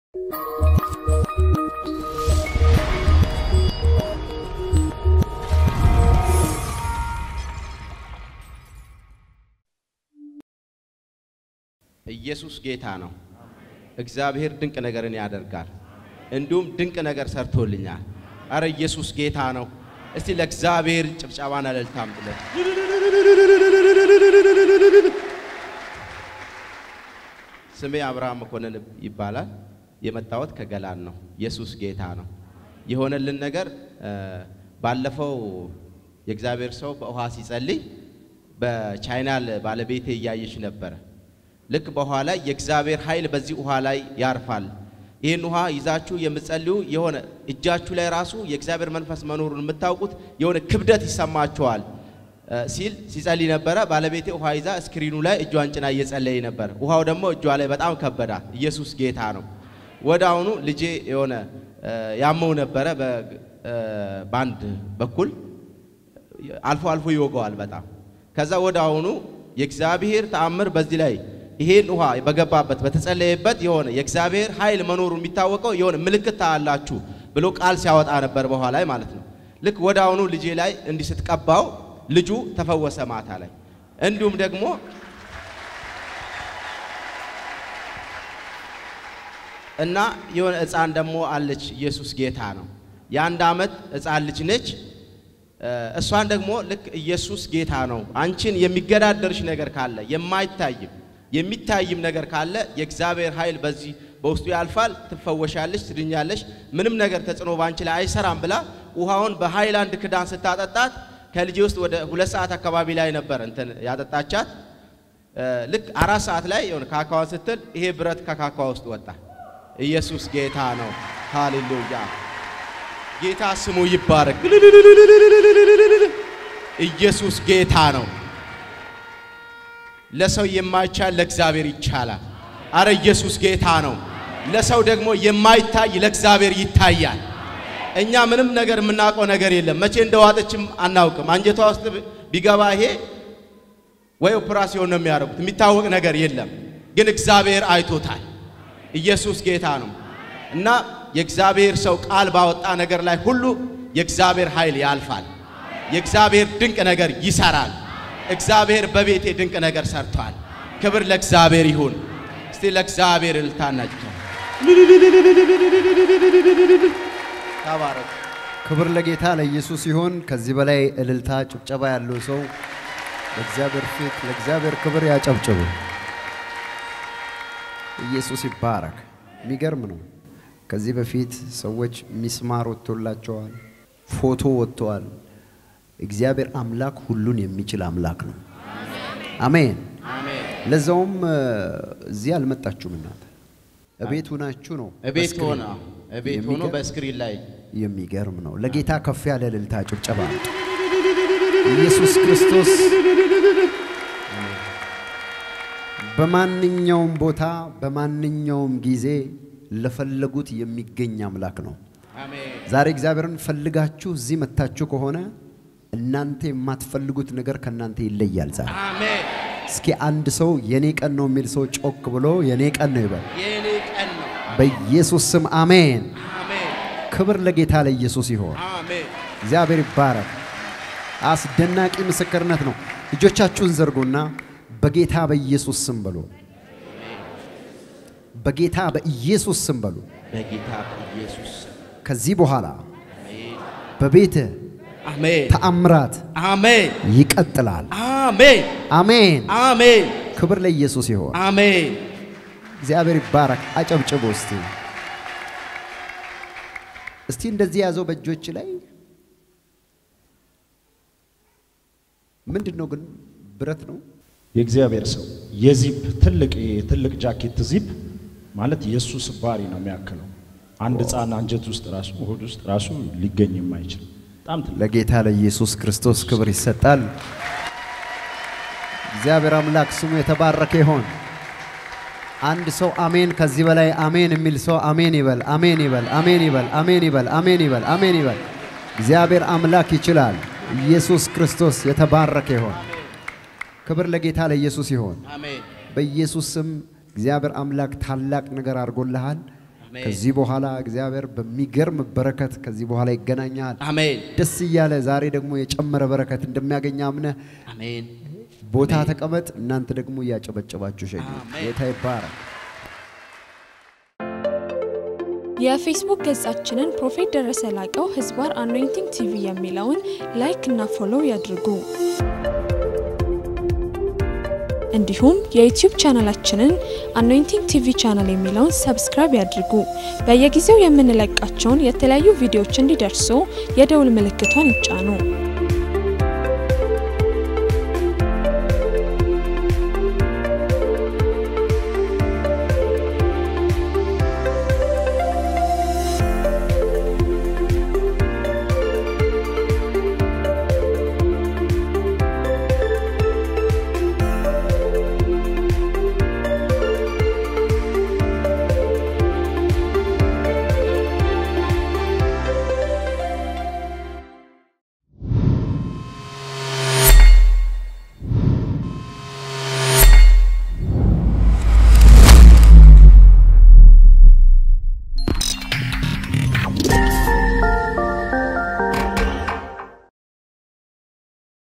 ኢየሱስ ጌታ ነው። እግዚአብሔር ድንቅ ነገርን ያደርጋል። እንዲሁም ድንቅ ነገር ሰርቶልኛል። አረ ኢየሱስ ጌታ ነው። እስቲ ለእግዚአብሔር ጭብጨባና እልልታ አምጡለት። ስሜ አብርሃም መኮንን ይባላል። የመጣሁት ከገላን ነው። ኢየሱስ ጌታ ነው። የሆነልን ነገር ባለፈው የእግዚአብሔር ሰው በውሃ ሲጸልይ በቻይናል ባለቤቴ እያየች ነበረ። ልክ በውሃ ላይ የእግዚአብሔር ኃይል በዚህ ውሃ ላይ ያርፋል። ይህን ውሃ ይዛችሁ የምትጸልዩ የሆነ እጃችሁ ላይ ራሱ የእግዚአብሔር መንፈስ መኖሩን የምታውቁት የሆነ ክብደት ይሰማችኋል ሲል ሲጸልይ ነበረ። ባለቤቴ ውሃ ይዛ ስክሪኑ ላይ እጇን ጭና እየጸለይ ነበር። ውሃው ደግሞ እጇ ላይ በጣም ከበዳት። ኢየሱስ ጌታ ነው። ወደ አሁኑ ልጄ የሆነ ያመው ነበረ በአንድ በኩል አልፎ አልፎ ይወገዋል በጣም ከዛ ወደ አሁኑ የእግዚአብሔር ተአምር በዚህ ላይ ይሄን ውሃ በገባበት በተጸለየበት የሆነ የእግዚአብሔር ኃይል መኖሩ የሚታወቀው የሆነ ምልክት ታያላችሁ ብሎ ቃል ሲያወጣ ነበር በኋላ ላይ ማለት ነው። ልክ ወደ አሁኑ ልጄ ላይ እንዲህ ስትቀባው ልጁ ተፈወሰ ማታ ላይ። እንዲሁም ደግሞ እና የሆነ ሕፃን ደግሞ አለች። ኢየሱስ ጌታ ነው። የአንድ ዓመት ሕፃን ልጅ ነች። እሷን ደግሞ ልክ ኢየሱስ ጌታ ነው፣ አንቺን የሚገዳደርሽ ነገር ካለ የማይታይም የሚታይም ነገር ካለ የእግዚአብሔር ኃይል በዚህ በውስጡ ያልፋል፣ ትፈወሻለሽ፣ ትድኛለሽ፣ ምንም ነገር ተጽዕኖ ባንቺ ላይ አይሰራም ብላ ውሃውን በሃይላንድ ክዳን ስታጠጣት ከልጄ ውስጥ ወደ ሁለት ሰዓት አካባቢ ላይ ነበር እንትን ያጠጣቻት። ልክ አራት ሰዓት ላይ የሆነ ካካዋን ስትል ይሄ ብረት ከካካዋ ውስጥ ወጣ። ኢየሱስ ጌታ ነው። ሃሌሉያ ጌታ ስሙ ይባረክ። ኢየሱስ ጌታ ነው። ለሰው የማይቻል ለእግዚአብሔር ይቻላል። አረ ኢየሱስ ጌታ ነው። ለሰው ደግሞ የማይታይ ለእግዚአብሔር ይታያል። እኛ ምንም ነገር የምናውቀው ነገር የለም። መቼ እንደዋጠችም አናውቅም። አንጀቷ ውስጥ ቢገባ ይሄ ወይ ኦፕራሲዮን ነው የሚያደርጉት። የሚታወቅ ነገር የለም። ግን እግዚአብሔር አይቶታል። ኢየሱስ ጌታ ነው እና የእግዚአብሔር ሰው ቃል ባወጣ ነገር ላይ ሁሉ የእግዚአብሔር ኃይል ያልፋል። የእግዚአብሔር ድንቅ ነገር ይሰራል። እግዚአብሔር በቤቴ ድንቅ ነገር ሰርቷል። ክብር ለእግዚአብሔር ይሁን። እስቲ ለእግዚአብሔር እልልታናጭ ተባረክ። ክብር ለጌታ ለኢየሱስ ይሁን። ከዚህ በላይ እልልታ ጭብጨባ ያለው ሰው በእግዚአብሔር ፊት ለእግዚአብሔር ክብር ያጨብጭቡ። ኢየሱስ ይባረክ። የሚገርም ነው። ከዚህ በፊት ሰዎች ሚስማር ወጥቶላቸዋል፣ ፎቶ ወጥተዋል። እግዚአብሔር አምላክ ሁሉን የሚችል አምላክ ነው። አሜን። ለዛውም እዚህ አልመጣችሁም እናንተ እቤት ሁናችሁ ነው። እቤት በስክሪን። ሆነ እቤት ሆኖ የሚገርም- በስክሪን ላይ የሚገርም ነው። ለጌታ ከፍ ያለ እልልታ ጭብጨባ። ኢየሱስ ክርስቶስ በማንኛውም ቦታ በማንኛውም ጊዜ ለፈለጉት የሚገኝ አምላክ ነው። አሜን ዛሬ እግዚአብሔርን ፈልጋችሁ እዚህ መታችሁ ከሆነ እናንተ የማትፈልጉት ነገር ከእናንተ ይለያል። ዛሬ አሜን። እስኪ አንድ ሰው የኔ ቀን ነው የሚል ሰው ጮክ ብሎ የኔ ቀን ነው ይበል። የኔ ቀን ነው። በኢየሱስ ስም አሜን። አሜን ክብር ለጌታ ለኢየሱስ ይሆን። አሜን። እግዚአብሔር ይባረክ። አስደናቂ ምስክርነት ነው። እጆቻችሁን ዘርጉና በጌታ በኢየሱስ ስም በሉ። በጌታ በኢየሱስ ስም በሉ። በጌታ በኢየሱስ ስም ከዚህ በኋላ በቤትህ አሜን ተአምራት አሜን ይቀጥላል። አሜን አሜን። አሜን ክብር ለኢየሱስ ይሆን። አሜን። እግዚአብሔር ይባረክ። አጨብጭቡ እስቲ እስቲ እንደዚህ ያዘው በእጆች ላይ ምንድን ነው ግን ብረት ነው የእግዚአብሔር ሰው የዚፕ ትልቅ ትልቅ ጃኬት ዚፕ ማለት የእሱ ስባሪ ነው የሚያክለው። አንድ ሕፃን አንጀት ውስጥ ራሱ ሆድ ውስጥ ራሱ ሊገኝ የማይችል በጣም ትልቅ ለጌታ ለኢየሱስ ክርስቶስ ክብር ይሰጣል። እግዚአብሔር አምላክ ስሙ የተባረከ ይሆን። አንድ ሰው አሜን፣ ከዚህ በላይ አሜን የሚል ሰው አሜን ይበል፣ አሜን ይበል፣ አሜን ይበል፣ አሜን ይበል፣ አሜን ይበል፣ አሜን ይበል። እግዚአብሔር አምላክ ይችላል። ኢየሱስ ክርስቶስ የተባረከ ይሆን። ክብር ለጌታ ለኢየሱስ ይሆን። አሜን በኢየሱስ ስም እግዚአብሔር አምላክ ታላቅ ነገር አድርጎልሃል። አሜን። ከዚህ በኋላ እግዚአብሔር በሚገርም በረከት ከዚህ በኋላ ይገናኛል። አሜን ደስ እያለ ዛሬ ደግሞ የጨመረ በረከት እንደሚያገኝ አምነህ አሜን ቦታ ተቀመጥ። እናንተ ደግሞ እያጨበጨባችሁ ሸኙ። አሜን። ጌታ ይባረክ። የፌስቡክ ገጻችንን ፕሮፌት ደረሰ ላቀው ህዝባር አኖይንቲንግ ቲቪ የሚለውን ላይክ እና ፎሎው ያድርጉ። እንዲሁም የዩቲዩብ ቻናላችንን አኖይንቲንግ ቲቪ ቻናል የሚለውን ሰብስክራይብ ያድርጉ። በየጊዜው የምንለቃቸውን የተለያዩ ቪዲዮዎች እንዲደርሱ የደውል ምልክቷን ይጫኑ።